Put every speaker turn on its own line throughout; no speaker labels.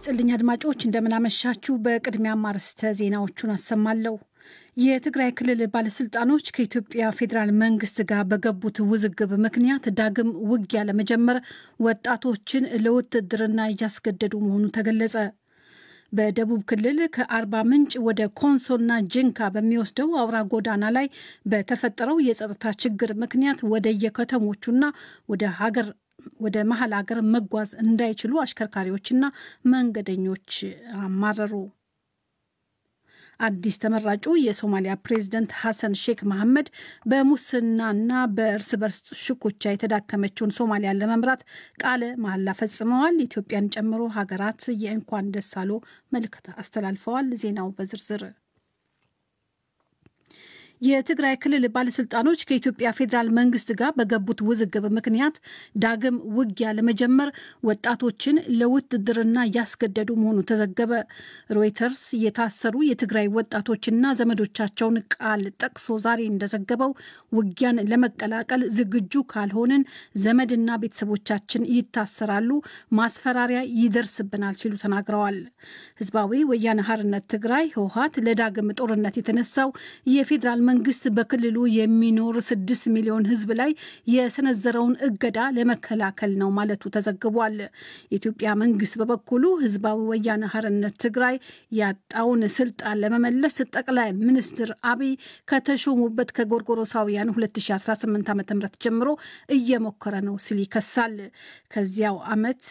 ይስጥልኝ አድማጮች፣ እንደምናመሻችሁ። በቅድሚያ አርዕስተ ዜናዎቹን አሰማለሁ። የትግራይ ክልል ባለስልጣኖች ከኢትዮጵያ ፌዴራል መንግስት ጋር በገቡት ውዝግብ ምክንያት ዳግም ውጊያ ለመጀመር ወጣቶችን ለውትድርና እያስገደዱ መሆኑ ተገለጸ። በደቡብ ክልል ከአርባ ምንጭ ወደ ኮንሶና ጅንካ በሚወስደው አውራ ጎዳና ላይ በተፈጠረው የጸጥታ ችግር ምክንያት ወደ የከተሞቹና ወደ ሀገር ወደ መሀል ሀገር መጓዝ እንዳይችሉ አሽከርካሪዎችና መንገደኞች አማረሩ። አዲስ ተመራጩ የሶማሊያ ፕሬዝደንት ሐሰን ሼክ መሐመድ በሙስናና በእርስ በርስ ሽኩቻ የተዳከመችውን ሶማሊያን ለመምራት ቃለ መሐላ ፈጽመዋል። ኢትዮጵያን ጨምሮ ሀገራት የእንኳን ደስ አሎ መልእክት አስተላልፈዋል። ዜናው በዝርዝር የትግራይ ክልል ባለስልጣኖች ከኢትዮጵያ ፌዴራል መንግስት ጋር በገቡት ውዝግብ ምክንያት ዳግም ውጊያ ለመጀመር ወጣቶችን ለውትድርና እያስገደዱ መሆኑ ተዘገበ። ሮይተርስ የታሰሩ የትግራይ ወጣቶችና ዘመዶቻቸውን ቃል ጠቅሶ ዛሬ እንደዘገበው ውጊያን ለመቀላቀል ዝግጁ ካልሆንን ዘመድና ቤተሰቦቻችን ይታሰራሉ፣ ማስፈራሪያ ይደርስብናል ሲሉ ተናግረዋል። ህዝባዊ ወያነ ሓርነት ትግራይ ህወሓት ለዳግም ጦርነት የተነሳው የፌዴራል መንግስት በክልሉ የሚኖር ስድስት ሚሊዮን ህዝብ ላይ የሰነዘረውን እገዳ ለመከላከል ነው ማለቱ ተዘግቧል። የኢትዮጵያ መንግስት በበኩሉ ህዝባዊ ወያነ ሓርነት ትግራይ ያጣውን ስልጣን ለመመለስ ጠቅላይ ሚኒስትር አብይ ከተሾሙበት ከጎርጎሮሳውያን 2018 ዓ ም ጀምሮ እየሞከረ ነው ሲል ይከሳል። ከዚያው ዓመት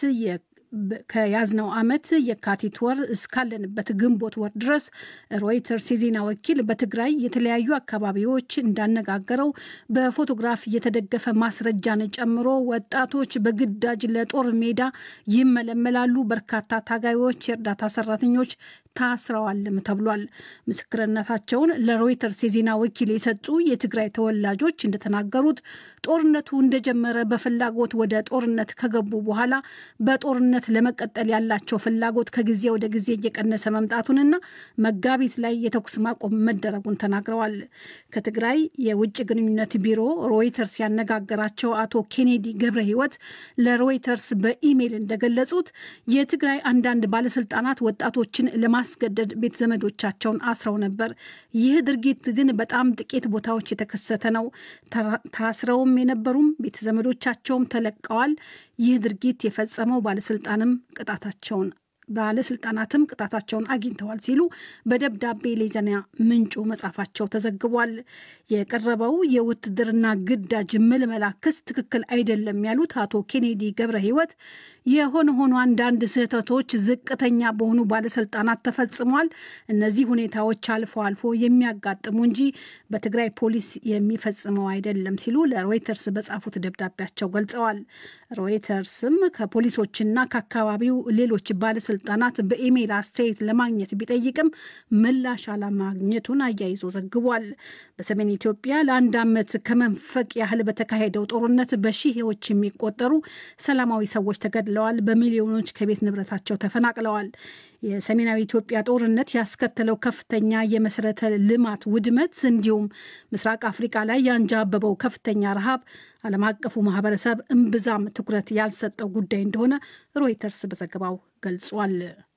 ከያዝነው ዓመት የካቲት ወር እስካለንበት ግንቦት ወር ድረስ ሮይተርስ የዜና ወኪል በትግራይ የተለያዩ አካባቢዎች እንዳነጋገረው በፎቶግራፍ የተደገፈ ማስረጃን ጨምሮ ወጣቶች በግዳጅ ለጦር ሜዳ ይመለመላሉ። በርካታ ታጋዮች፣ የእርዳታ ሰራተኞች ታስረዋልም ተብሏል። ምስክርነታቸውን ለሮይተርስ የዜና ወኪል የሰጡ የትግራይ ተወላጆች እንደተናገሩት ጦርነቱ እንደጀመረ በፍላጎት ወደ ጦርነት ከገቡ በኋላ በጦርነት ለመቀጠል ያላቸው ፍላጎት ከጊዜ ወደ ጊዜ እየቀነሰ መምጣቱንና መጋቢት ላይ የተኩስ ማቆም መደረጉን ተናግረዋል። ከትግራይ የውጭ ግንኙነት ቢሮ ሮይተርስ ያነጋገራቸው አቶ ኬኔዲ ገብረ ሕይወት ለሮይተርስ በኢሜይል እንደገለጹት የትግራይ አንዳንድ ባለስልጣናት ወጣቶችን ለማስገደድ ቤተ ዘመዶቻቸውን አስረው ነበር። ይህ ድርጊት ግን በጣም ጥቂት ቦታዎች የተከሰተ ነው። ታስረውም የነበሩም ቤተ ዘመዶቻቸውም ተለቀዋል። ይህ ድርጊት የፈጸመው ባለስልጣንም ቅጣታቸውን ባለስልጣናትም ቅጣታቸውን አግኝተዋል ሲሉ በደብዳቤ ለዜና ምንጩ መጻፋቸው ተዘግቧል። የቀረበው የውትድርና ግዳጅ ምልመላ ክስ ትክክል አይደለም ያሉት አቶ ኬኔዲ ገብረ ሕይወት የሆነ ሆኖ አንዳንድ ስህተቶች ዝቅተኛ በሆኑ ባለስልጣናት ተፈጽሟል። እነዚህ ሁኔታዎች አልፎ አልፎ የሚያጋጥሙ እንጂ በትግራይ ፖሊስ የሚፈጽመው አይደለም ሲሉ ለሮይተርስ በጻፉት ደብዳቤያቸው ገልጸዋል። ሮይተርስም ከፖሊሶችና ከአካባቢው ሌሎች ባለስልጣናት ባለስልጣናት በኢሜይል አስተያየት ለማግኘት ቢጠይቅም ምላሽ አለማግኘቱን አያይዞ ዘግቧል። በሰሜን ኢትዮጵያ ለአንድ ዓመት ከመንፈቅ ያህል በተካሄደው ጦርነት በሺዎች የሚቆጠሩ ሰላማዊ ሰዎች ተገድለዋል። በሚሊዮኖች ከቤት ንብረታቸው ተፈናቅለዋል። የሰሜናዊ ኢትዮጵያ ጦርነት ያስከተለው ከፍተኛ የመሰረተ ልማት ውድመት እንዲሁም ምስራቅ አፍሪካ ላይ ያንዣበበው ከፍተኛ ረሃብ ዓለም አቀፉ ማህበረሰብ እምብዛም ትኩረት ያልሰጠው ጉዳይ እንደሆነ ሮይተርስ በዘገባው ገልጿል።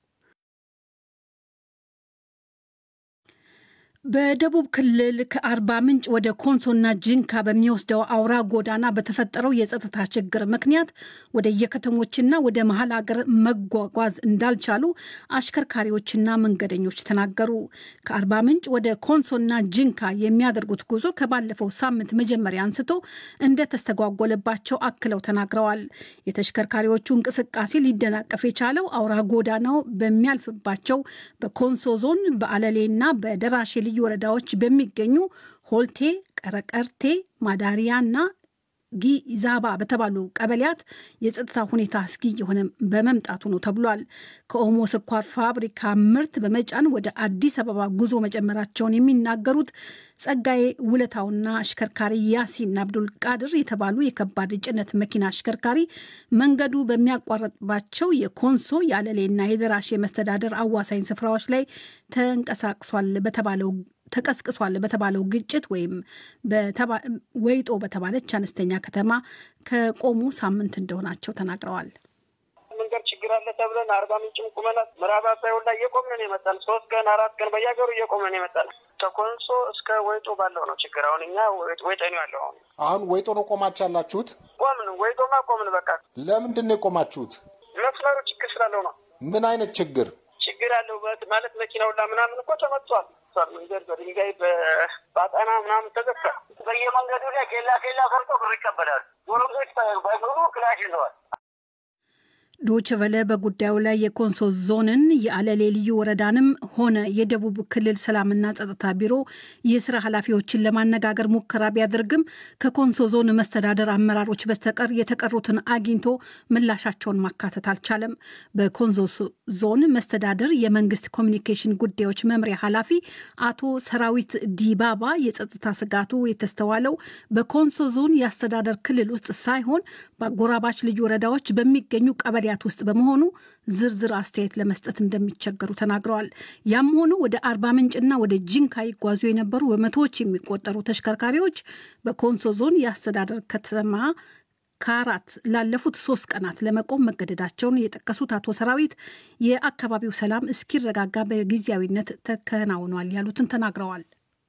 በደቡብ ክልል ከአርባ ምንጭ ወደ ኮንሶና ጂንካ በሚወስደው አውራ ጎዳና በተፈጠረው የጸጥታ ችግር ምክንያት ወደ የከተሞችና ወደ መሀል ሀገር መጓጓዝ እንዳልቻሉ አሽከርካሪዎችና መንገደኞች ተናገሩ። ከአርባ ምንጭ ወደ ኮንሶና ጂንካ የሚያደርጉት ጉዞ ከባለፈው ሳምንት መጀመሪያ አንስቶ እንደተስተጓጎለባቸው አክለው ተናግረዋል። የተሽከርካሪዎቹ እንቅስቃሴ ሊደናቀፍ የቻለው አውራ ጎዳናው በሚያልፍባቸው በኮንሶ ዞን በአለሌና በደራሼ ልዩ ወረዳዎች በሚገኙ ሆልቴ፣ ቀረቀርቴ፣ ማዳሪያና ጊዛባ በተባሉ ቀበሌያት የጸጥታ ሁኔታ አስጊ የሆነ በመምጣቱ ነው ተብሏል። ከኦሞ ስኳር ፋብሪካ ምርት በመጫን ወደ አዲስ አበባ ጉዞ መጀመራቸውን የሚናገሩት ጸጋዬ ውለታውና አሽከርካሪ ያሲን አብዱል ቃድር የተባሉ የከባድ ጭነት መኪና አሽከርካሪ መንገዱ በሚያቋረጥባቸው የኮንሶ የአለሌና የደራሼ መስተዳደር አዋሳኝ ስፍራዎች ላይ ተንቀሳቅሷል በተባለው ተቀስቅሷል በተባለው ግጭት ወይም ወይጦ በተባለች አነስተኛ ከተማ ከቆሙ ሳምንት እንደሆናቸው ተናግረዋል።
መንገድ ችግር አለ ተብለን አርባ ምንጭም ቁመናል። ምዕራብ አባይ ሁላ እየቆምን ነው የመጣን። ሶስት ቀን አራት ቀን በየሀገሩ እየቆምን ነው የመጣን። ከኮንሶ እስከ ወይጦ ባለው ነው ችግር። አሁን እኛ ወይጠኒ ያለው አሁን
አሁን ወይጦ ነው ቆማችሁ ያላችሁት?
ቆምን፣ ወይጦማ ቆምን። በቃ
ለምንድን ነው የቆማችሁት?
መስመሩ ችግር ስላለው ነው።
ምን አይነት ችግር
ችግር አለው ማለት መኪና ሁላ ምናምን እኮ ተመቷል። መንገድ በድንጋይ በአጣና ምናምን ተዘግቷል። በየመንገዱ ላይ ኬላ ኬላ ሰርቶ ብር ይቀበላሉ። ጎረምሶች በሙሉ ክላሽ ይዘዋል።
ዶች ቨለ በጉዳዩ ላይ የኮንሶ ዞንን የአለሌ ልዩ ወረዳንም ሆነ የደቡብ ክልል ሰላምና ጸጥታ ቢሮ የስራ ኃላፊዎችን ለማነጋገር ሙከራ ቢያደርግም ከኮንሶ ዞን መስተዳደር አመራሮች በስተቀር የተቀሩትን አግኝቶ ምላሻቸውን ማካተት አልቻለም። በኮንሶ ዞን መስተዳደር የመንግስት ኮሚኒኬሽን ጉዳዮች መምሪያ ኃላፊ አቶ ሰራዊት ዲባባ የጸጥታ ስጋቱ የተስተዋለው በኮንሶ ዞን የአስተዳደር ክልል ውስጥ ሳይሆን በአጎራባች ልዩ ወረዳዎች በሚገኙ ቀበሌ ውስጥ በመሆኑ ዝርዝር አስተያየት ለመስጠት እንደሚቸገሩ ተናግረዋል። ያም ሆኖ ወደ አርባ ምንጭና ወደ ጂንካ ይጓዙ የነበሩ በመቶዎች የሚቆጠሩ ተሽከርካሪዎች በኮንሶ ዞን የአስተዳደር ከተማ ከአራት ላለፉት ሶስት ቀናት ለመቆም መገደዳቸውን የጠቀሱት አቶ ሰራዊት የአካባቢው ሰላም እስኪረጋጋ በጊዜያዊነት ተከናውኗል ያሉትን ተናግረዋል።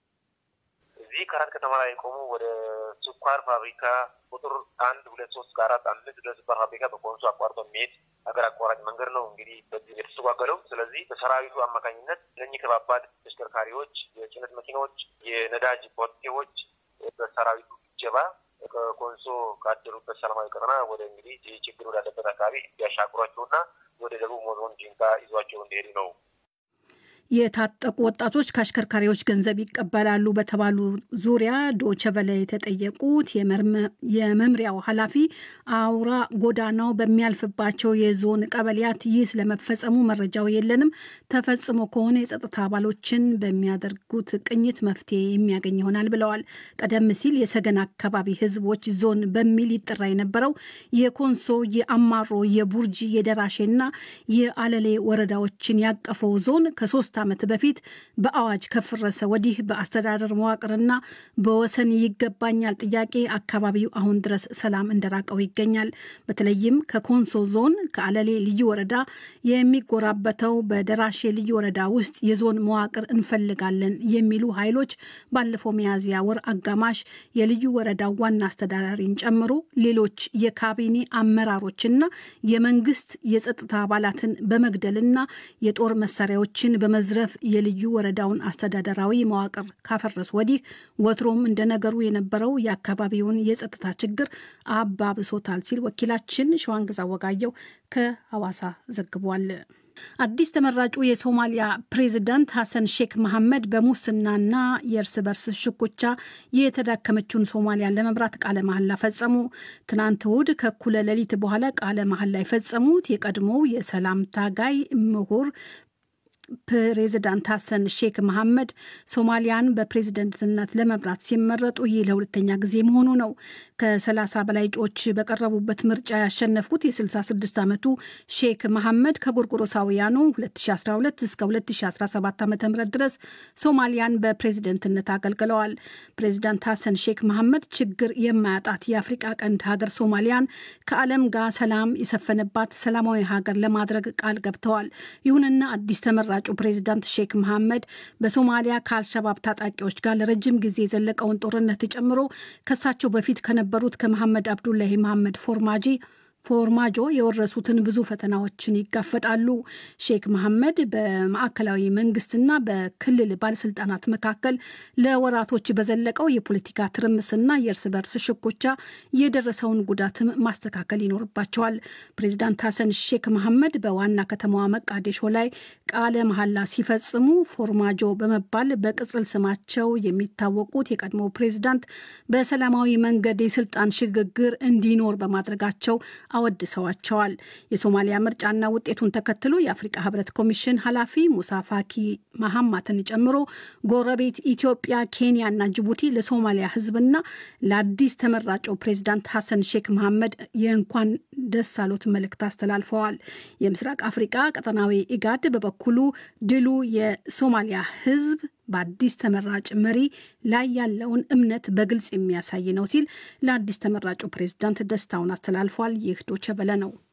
እዚህ ከአራት ከተማ ላይ የቆሙ ወደ ስኳር ፋብሪካ ቁጥር አንድ ሁለት ሶስት ከአራት አምስት ወደ ስኳር ፋብሪካ በኮንሶ አቋርጦ የሚሄድ ሀገር አቋራጭ መንገድ ነው እንግዲህ በዚህ የተስተጓገለው። ስለዚህ በሰራዊቱ አማካኝነት እነኚህ ከባባድ ተሽከርካሪዎች፣ የጭነት መኪናዎች፣ የነዳጅ ቦቴዎች በሰራዊቱ ጀባ ከኮንሶ ካደሩበት ሰላማዊ ቀጠና ወደ እንግዲህ ችግር ወዳለበት አካባቢ እንዲያሻግሯቸውና ወደ ደቡብ ዞን ጂንካ ይዟቸው እንዲሄዱ ነው።
የታጠቁ ወጣቶች ከአሽከርካሪዎች ገንዘብ ይቀበላሉ በተባሉ ዙሪያ ዶቸቨለ የተጠየቁት የመምሪያው ኃላፊ አውራ ጎዳናው በሚያልፍባቸው የዞን ቀበሌያት ይህ ስለመፈጸሙ መረጃው የለንም። ተፈጽሞ ከሆነ የጸጥታ አባሎችን በሚያደርጉት ቅኝት መፍትሄ የሚያገኝ ይሆናል ብለዋል። ቀደም ሲል የሰገን አካባቢ ሕዝቦች ዞን በሚል ይጠራ የነበረው የኮንሶ፣ የአማሮ፣ የቡርጂ፣ የደራሼና የአለሌ ወረዳዎችን ያቀፈው ዞን ከሶስት ዓመት በፊት በአዋጅ ከፈረሰ ወዲህ በአስተዳደር መዋቅርና በወሰን ይገባኛል ጥያቄ አካባቢው አሁን ድረስ ሰላም እንደራቀው ይገኛል። በተለይም ከኮንሶ ዞን ከአለሌ ልዩ ወረዳ የሚጎራበተው በደራሼ ልዩ ወረዳ ውስጥ የዞን መዋቅር እንፈልጋለን የሚሉ ኃይሎች ባለፈው ሚያዝያ ወር አጋማሽ የልዩ ወረዳው ዋና አስተዳዳሪን ጨምሮ ሌሎች የካቢኔ አመራሮችና የመንግስት የጸጥታ አባላትን በመግደልና የጦር መሳሪያዎችን በመ ዝረፍ የልዩ ወረዳውን አስተዳደራዊ መዋቅር ካፈረሱ ወዲህ ወትሮም እንደነገሩ የነበረው የአካባቢውን የጸጥታ ችግር አባብሶታል ሲል ወኪላችን ሸዋንግዛ ወጋየው ከሐዋሳ ዘግቧል። አዲስ ተመራጩ የሶማሊያ ፕሬዚዳንት ሐሰን ሼክ መሐመድ በሙስናና የእርስ በርስ ሽኩቻ የተዳከመችውን ሶማሊያን ለመምራት ቃለ መሐላ ፈጸሙ። ትናንት እሁድ ከእኩለ ሌሊት በኋላ ቃለ መሐላ የፈጸሙት የቀድሞው የሰላም ታጋይ ምሁር ፕሬዚዳንት ሐሰን ሼክ መሐመድ ሶማሊያን በፕሬዝደንትነት ለመምራት ሲመረጡ ይህ ለሁለተኛ ጊዜ መሆኑ ነው። ከ30 በላይ እጩዎች በቀረቡበት ምርጫ ያሸነፉት የ66 ዓመቱ ሼክ መሐመድ ከጎርጎሮሳውያኑ 2012 እስከ 2017 ዓ ም ድረስ ሶማሊያን በፕሬዝደንትነት አገልግለዋል። ፕሬዚዳንት ሐሰን ሼክ መሐመድ ችግር የማያጣት የአፍሪቃ ቀንድ ሀገር ሶማሊያን ከዓለም ጋር ሰላም የሰፈነባት ሰላማዊ ሀገር ለማድረግ ቃል ገብተዋል። ይሁንና አዲስ ተመራ ተመራጩ ፕሬዚዳንት ሼክ መሐመድ በሶማሊያ ከአልሸባብ ታጣቂዎች ጋር ለረጅም ጊዜ የዘለቀውን ጦርነት ጨምሮ ከሳቸው በፊት ከነበሩት ከመሐመድ አብዱላሂ መሐመድ ፎርማጂ ፎርማጆ የወረሱትን ብዙ ፈተናዎችን ይጋፈጣሉ። ሼክ መሐመድ በማዕከላዊ መንግስትና በክልል ባለስልጣናት መካከል ለወራቶች በዘለቀው የፖለቲካ ትርምስና የእርስ በርስ ሽኩቻ የደረሰውን ጉዳትም ማስተካከል ይኖርባቸዋል። ፕሬዚዳንት ሐሰን ሼክ መሐመድ በዋና ከተማዋ መቃዴሾ ላይ ቃለ መሐላ ሲፈጽሙ ፎርማጆ በመባል በቅጽል ስማቸው የሚታወቁት የቀድሞ ፕሬዚዳንት በሰላማዊ መንገድ የስልጣን ሽግግር እንዲኖር በማድረጋቸው አወድሰዋቸዋል። የሶማሊያ ምርጫና ውጤቱን ተከትሎ የአፍሪቃ ህብረት ኮሚሽን ኃላፊ ሙሳ ፋኪ መሐማትን ጨምሮ ጎረቤት ኢትዮጵያ፣ ኬንያና ጅቡቲ ለሶማሊያ ህዝብና ለአዲስ ተመራጩ ፕሬዚዳንት ሐሰን ሼክ መሐመድ የእንኳን ደስ አሎት መልእክት አስተላልፈዋል። የምስራቅ አፍሪቃ ቀጠናዊ ኢጋድ በበኩሉ ድሉ የሶማሊያ ህዝብ በአዲስ ተመራጭ መሪ ላይ ያለውን እምነት በግልጽ የሚያሳይ ነው ሲል ለአዲስ ተመራጩ ፕሬዝዳንት ደስታውን አስተላልፏል። ይህ ዶቸ በለ ነው።